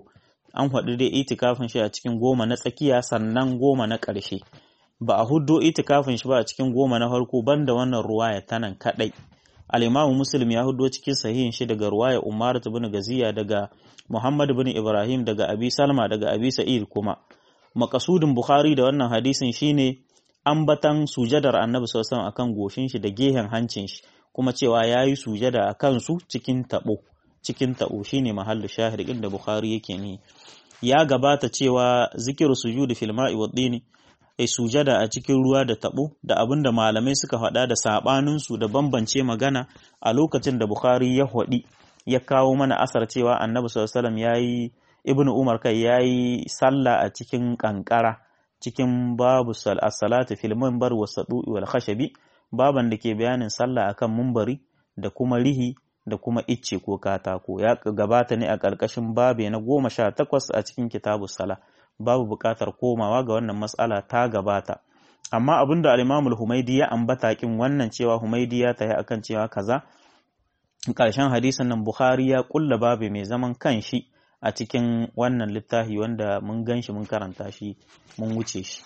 an faɗi dai itikafin shi a cikin goma na tsakiya sannan goma na ƙarshe ba a huddo itikafin shi ba a cikin goma na farko banda wannan ruwaya ta nan kaɗai al-imamu muslim ya huddo cikin sahihin shi daga ruwaya umar bin gaziya daga muhammad bin ibrahim daga abi salma daga abi sa'id kuma makasudin bukhari da wannan hadisin shine ambatan sujadar annabi sallallahu alaihi akan goshin shi da gehen hancin shi kuma cewa yayi sujada a kansu cikin tabo cikin tabo shine mahallu shahid din da bukhari yake ni ya gabata cewa zikiru sujudi fil ma'i wa dini ai sujada a cikin ruwa da tabo da abinda malamai suka faɗa da sabanin su da bambance magana a lokacin da bukhari ya hodi ya kawo mana asar cewa annabi sallallahu alaihi wasallam yayi ibnu umar kai yayi sallah a cikin kankara cikin babu salatu fil minbar wa sadu'i wal khashabi baban da ke bayanin sallah akan mumbari da kuma rihi da kuma icce ko katako ya gabata ne a ƙarƙashin babe na goma sha takwas a cikin kitabu sala babu buƙatar komawa ga wannan matsala ta gabata amma abin da al humaidi ya ambata kin wannan cewa humaidi ya tayi akan cewa kaza ƙarshen hadisin nan bukhari ya kulla babe mai zaman kanshi a cikin wannan littafi wanda mun gan shi mun karanta shi mun wuce shi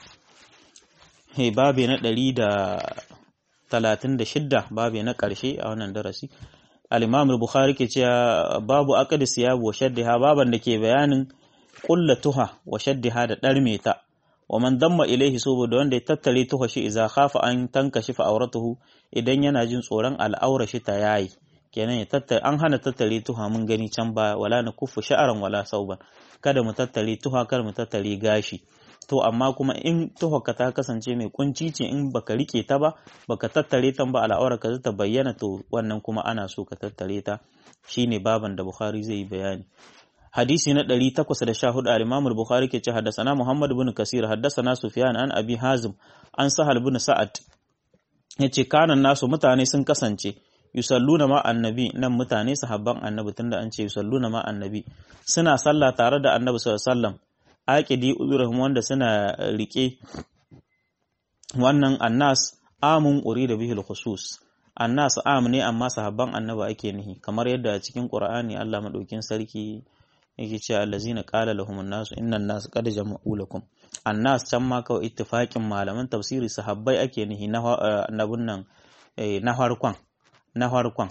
he babe na ɗari da talatin da shidda babe na ƙarshe a wannan darasi al-imam bukhari ke cewa babu aqd siyab wa shaddiha baban da ke bayanin ƙulla tuha wa shaddiha da ɗarme ta wa man damma ilaihi saboda wanda ya tattare tuha shi idza khafa an tankashi fa auratuhu idan yana jin tsoron al'aura shi ta yayi kenan ya tattare an hana tattare tuha mun gani can ba wala na kufu sha'aran wala sauban kada mu tattare tuha kada mu tattare gashi to amma kuma in tuhaka ta kasance mai kunci ce in baka rike ta ba baka tattare ta ba al'aura ka ta bayyana to wannan kuma ana so ka tattare ta shine baban da Bukhari zai yi bayani hadisi na 814 al-Imam al-Bukhari ke ce haddathana Muhammad ibn Kasir haddathana Sufyan an Abi Hazim an Sahal ibn Sa'ad yace kanan nasu mutane sun kasance yusalluna ma annabi nan mutane sahabban annabi tunda an ce yusalluna ma annabi suna sallah tare da annabi sallallahu alaihi wasallam aqidi uzurahum wanda suna rike wannan annas amun urida bihi al-khusus annas am ne amma sahabban annabi ake nihi kamar yadda a cikin qur'ani Allah madaukin sarki yake cewa allazina qala lahum an-nas inna an-nas qad jama'u lakum annas can ma kawai ittifaqin malaman tafsiri sahabbai ake nihi na annabun nan na farkon na farkon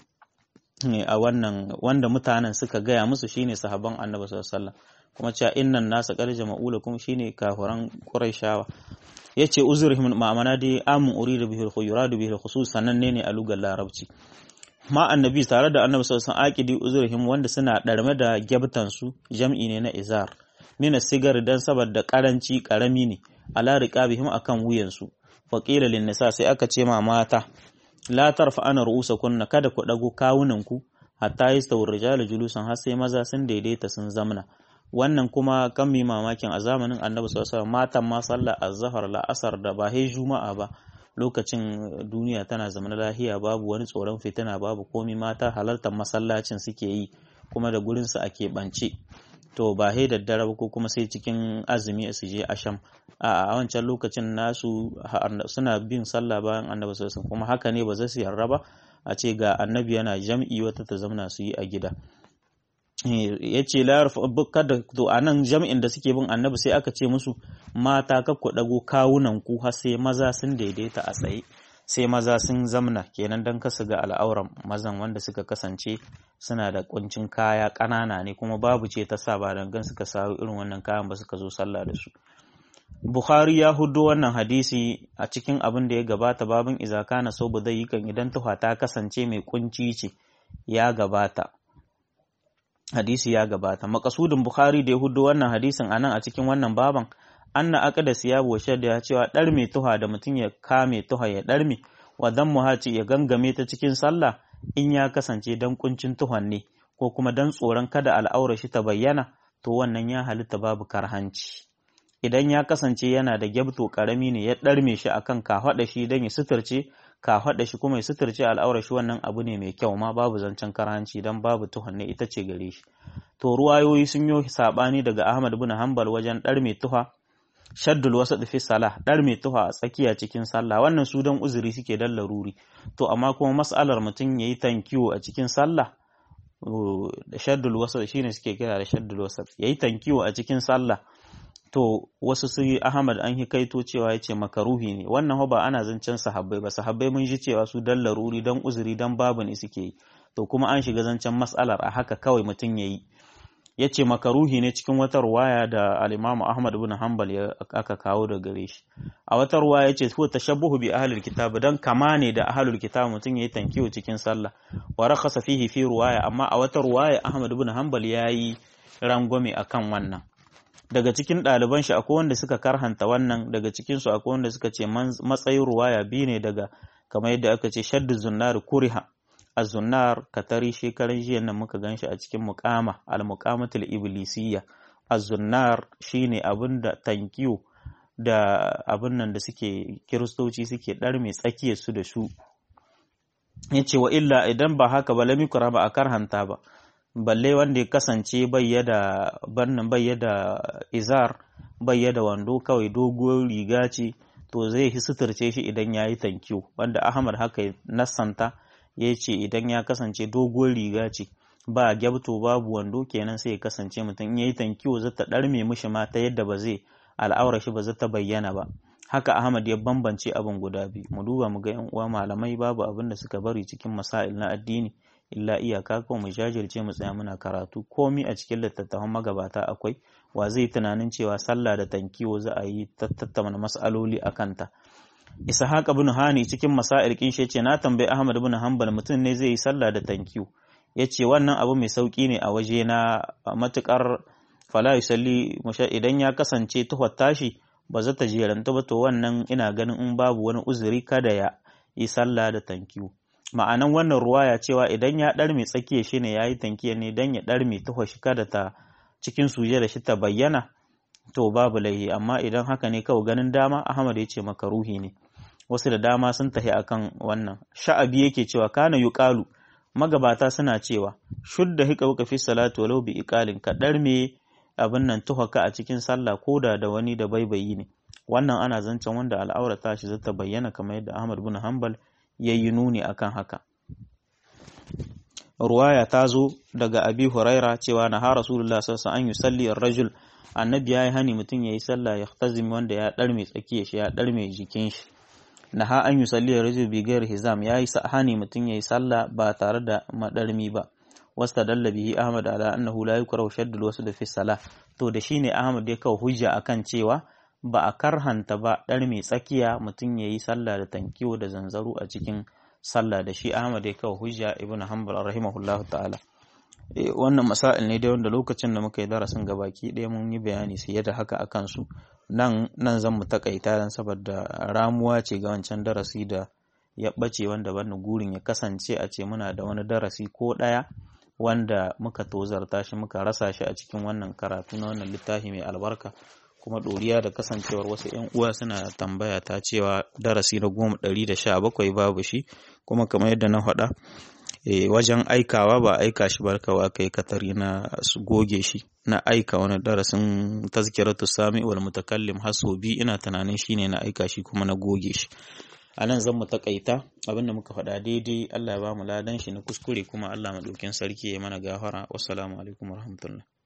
a wannan wanda mutanen suka gaya musu shine sahabban annabi sallallahu alaihi wasallam kuma cewa innan nasa qad jama'u lakum shine kafiran quraishawa yace uzurihim ma'amana dai amun urida bihi al-khuyuradu bihi al-khusus sananne ne a lugar larabci ma annabi tare da annabi sallallahu alaihi wasallam aqidi uzurihim wanda suna darme da gyabtan su jam'i ne na izar mina sigar dan saboda karanci karami ne ala riqabihim akan wuyan su faqila lin nisa sai aka ce ma mata la tarfa ana ru'usakunna kada ku dago kawunan ku hatta yastawur rijalu julusan har sai maza sun daidaita sun zamna wannan kuma kan mi mamakin a zamanin annabi sallallahu matan ma sallah azhar la'asar da ba hai juma'a ba lokacin duniya tana zama lahiya babu wani tsoron fitina babu komi mata halartar masallacin suke yi kuma da gurin su ake bance to ba hai daddare ba ko kuma sai cikin azumi su je asham a wancan lokacin nasu suna bin sallah bayan annabi sallallahu kuma haka ne ba za su yarda ba a ce ga annabi yana jam'i wata ta zamna su yi a gida ya ce kada to a nan jam'in da suke bin annabi sai aka ce musu mata ka ku ɗago kawunan ku har sai maza sun daidaita a tsaye sai maza sun zamna kenan don kasu ga al'auran mazan wanda suka kasance suna da kuncin kaya ƙanana ne kuma babu ce ta sa ba dangan suka sawo irin wannan kayan ba suka zo sallah da su Bukhari ya hudo wannan hadisi a cikin abin da ya gabata babin izaka na so zai yi kan idan tuha ta kasance mai kunci ce ya gabata hadisi ya gabata makasudin bukhari da ya hudu wannan hadisin anan a cikin wannan baban anna aqda siyabu wa shadda ya cewa dar mai tuha da mutum ya kame tuha ya darme wa dan muhaci ya gangame ta cikin sallah in ya kasance dan kuncin tuhan ne ko kuma dan tsoron kada al'aura shi ta bayyana to wannan ya halitta babu karhanci idan ya kasance yana da gyabto karami ne ya darme shi akan kafaɗa shi dan ya suturce ka faɗa shi kuma ya suturce al'aura shi wannan abu ne mai kyau ma babu zancen karanci dan babu tuhanne ita ce gare shi to ruwayoyi sun yi sabani daga Ahmad bin Hanbal wajen ɗar mai tuha shaddul wasat fi salah ɗar mai tuha a tsakiya cikin sallah wannan su dan uzuri suke dan laruri to amma kuma mas'alar mutum yayi tankiwo a cikin sallah da shaddul wasat shine suke kira da shaddul wasat yayi tankiyo a cikin sallah to wasu su Ahmad an hikaito cewa yace makaruhi ne wannan ba ana zancen sahabbai ba sahabbai mun ji cewa su dan laruri dan uzuri dan babu ne suke yi to kuma an shiga zancen mas'alar a haka kawai mutum yayi yace makaruhi ne cikin wata ruwaya da al-Imam Ahmad ibn Hanbal ya aka kawo da gare shi a wata ruwaya yace huwa tashabbuhu bi ahlil kitab dan kama ne da ahlul kitab mutum yayi tankiyo cikin sallah wa rakhasa fihi fi ruwaya amma a wata ruwaya Ahmad ibn Hanbal yayi rangwame akan wannan daga cikin ɗaliban shi akwai wanda suka karhanta wannan daga cikin su akwai wanda suka ce matsayin ruwaya biyu ne daga kamar yadda aka ce shaddu zunnar kuriha az-zunnar katari shekaran jiya nan muka ganshi a cikin muqama al-muqamatul iblisiyya az-zunnar shine abinda tankiyo da abin nan da suke kiristoci suke dar mai tsakiyar su da su yace wa illa idan ba haka ba lami ba a karhanta ba balle wanda ya kasance bayyada bannan bayyada izar bayyada wando kawai doguwar riga ce to zai hi suturce shi idan ya yi tankiyo wanda ahmad haka nassanta ya ce idan ya kasance doguwar riga ce ba gyabto babu wando kenan sai ya kasance mutum in ya yi tankiyo zata ɗarme mishi ma ta yadda ba zai al'aura shi ba zata bayyana ba haka ahmad ya bambance abin guda biyu mu duba mu ga yan uwa malamai babu abin da suka bari cikin masail na addini illa iyaka kawai mu jajirce mu tsaya muna karatu komi a cikin littattafan magabata akwai wa zai tunanin cewa sallah da tankiwo za a yi tattauna mas'aloli a kanta ishaq ibn hani cikin masail kin ce na tambayi ahmad ibn hanbal mutum ne zai yi sallah da tankiwo yace wannan abu mai sauki ne a waje na matukar fala yusalli idan ya kasance tuhar tashi ba za ta jeranta ba to wannan ina ganin in babu wani uzuri kada ya yi sallah da tankiwo ma'anan wannan ruwaya cewa idan ya ɗarme tsakiya shi ne ya yi tankiya ne don ya ɗarme tuho shi kada ta cikin suje da shi ta bayyana to babu laihi amma idan haka ne kawai ganin dama ahmad ya ce maka ruhi ne wasu da dama sun tahi akan wannan sha'abi yake cewa kana yuqalu magabata suna cewa shudda hika wuka fi salatu walau bi iqalin ka ɗarme abin nan tuhaka a cikin sallah koda da wani da baibayi ne wannan ana zancen wanda al'aura ta shi zata bayyana kamar yadda ahmad bin hanbal ya yi nuni akan haka ruwaya ta zo daga abi huraira cewa na ha rasulullah sassa an yi salli rajul annabi ya yi hani mutum ya yi sallah ya tazimi wanda ya ɗarme tsakiya shi ya ɗarme jikin shi na ha an yi salli rajul bigar hizam ya yi hani mutum ya yi sallah ba tare da maɗarmi ba wasta dalla bihi ahmad ala annahu la yukrahu shaddul wasu da fi salah to da shine ahmad ya kawo hujja akan cewa ba a karhanta ba ɗar mai tsakiya mutum ya yi sallah da tankiyo da zanzaro a cikin sallah da shi Ahmad ya kawo hujja ibn Hanbal rahimahullah ta'ala wannan masail ne dai wanda lokacin da muka yi darasin gabaki ɗaya mun yi bayani sai da haka akan su nan nan zan mu takaita dan saboda ramuwa ce ga wancan darasi da ya ɓace wanda bani gurin ya kasance a ce muna da wani darasi ko ɗaya wanda muka tozarta shi muka rasa shi a cikin wannan karatu na wannan littafi mai albarka kuma ɗoriya da kasancewar wasu 'yan uwa suna tambaya ta cewa darasi na goma ɗari da sha bakwai babu shi kuma kamar yadda na faɗa wajen aikawa ba aika shi barkawa kai katari na su goge shi na aika wani darasin tazkiratu sami wal mutakallim haso bi ina tunanin shine na aika shi kuma na goge shi a nan zan mu takaita abinda muka faɗa daidai Allah ya ba mu ladan shi na kuskure kuma Allah maɗaukin sarki ya mana gafara wassalamu alaikum warahmatullahi